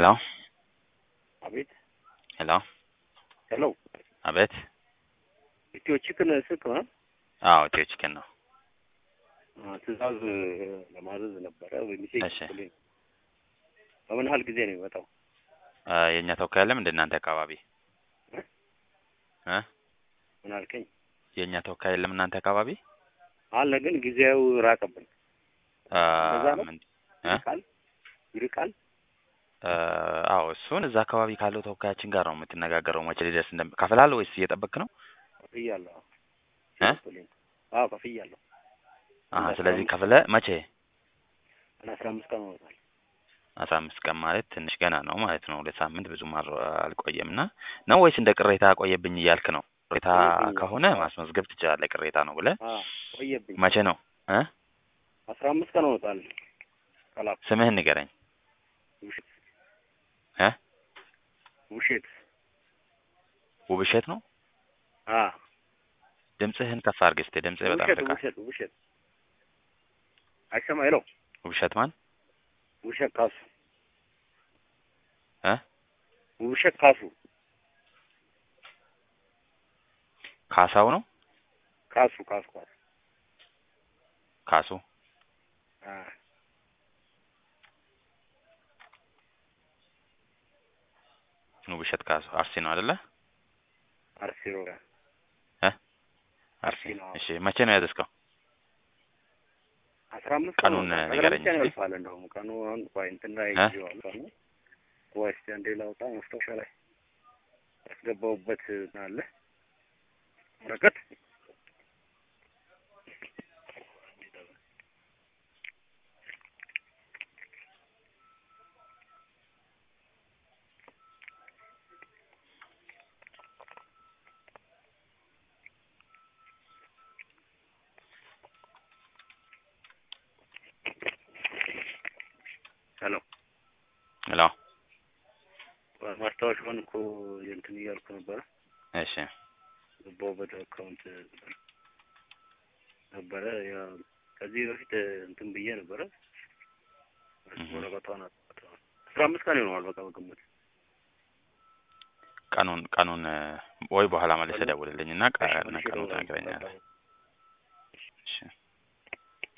ሄሎ አቤት ሄሎ ሄሎ አቤት ኢትዮ ቺክን ስልክ ነው? አዎ ኢትዮ ቺክን ነው። አ፣ ትዕዛዝ ለማዘዝ ነበረ በሚሴ እሺ። በምን ያህል ጊዜ ነው የሚመጣው? አ፣ የእኛ ተወካይ አለ እንደ እናንተ አካባቢ እ ምን አልከኝ? የእኛ ተወካይ የለም እናንተ አካባቢ አለ ግን ጊዜው ራቀብን። አ፣ እንደዛ ነው? ምን እ? ይርቃል ይርቃል። አ፣ አዎ እሱን እዛ አካባቢ ካለው ተወካያችን ጋር ነው የምትነጋገረው መቼ ሊደርስ እንደም ከፍላለህ ወይስ እየጠበቅክ ነው? ከፍያለሁ። እ? አዎ ከፍያለሁ። አሀ አስራ ስለዚህ አምስት ከፍለህ መቼ እና አስራ አምስት ቀን ሆኖታል። አስራ አምስት ቀን ማለት ትንሽ ገና ነው ማለት ነው። ሁለት ሳምንት ብዙም አል- አልቆየም እና ነው ወይስ እንደ ቅሬታ ቆየብኝ እያልክ ነው? ቅሬታ ቆየብኝ። ከሆነ አዎ። ማስመዝገብ ትችላለህ። ቅሬታ ነው ብለህ አ፣ ቆየብኝ። መቼ ነው እ አስራ አምስት ቀን ሆኖታል። ቀላል ስምህን ንገረኝ ውሸት እ ውሸት ውብሸት ነው። አ ድምፅህን ከፍ አድርግ እስኪ። ድምፅህ በጣም ውሸት ይርቃል። ውሸት ውሸት አይሰማ ሄሎ ውብሸት ማን ውብሸት ካሱ እ ውብሸት ካሱ ካሳው ነው ካሱ ካሱ ካሱ ካሱ አ ውብሸት ካሱ አርሲ ነው አይደለ? አርሲ ሮጋ እ አርሲ አርሲ ነው። እሺ። መቼ ነው ያዘዝከው? አስራ አምስት ቀን ቀኑን ሆኖታል። ንገረኝ ቀን እስኪ። ያልፋል። እንደውም ቀኑ አሁን ቆይ እንትን ላይ እ? ይዤዋለሁ ቀኑ ቆይ እስኪ አንዴ ላውጣ ማስታወሻ ላይ ያስገባሁበት አለ ወረቀት ሄሎ ሄሎ ማስታወሻውን እኮ እንትን እያልኩ ነበረ እሺ ገባሁበት አካውንት ነበረ ያ ከዚህ በፊት እንትን ብዬ ነበረ እህ። ወረቀቷን አጥቷል። አስራ አምስት ቀን ይሆነዋል በቃ በግምት ቀኑን ቀኑን እ፣ ወይ በኋላ መልሰህ ደውልልኝ እና ቀ- እሺ፣ እና መልሼ ቀኑን እደውላለሁ። ትነግረኛለህ። በቃ። እሺ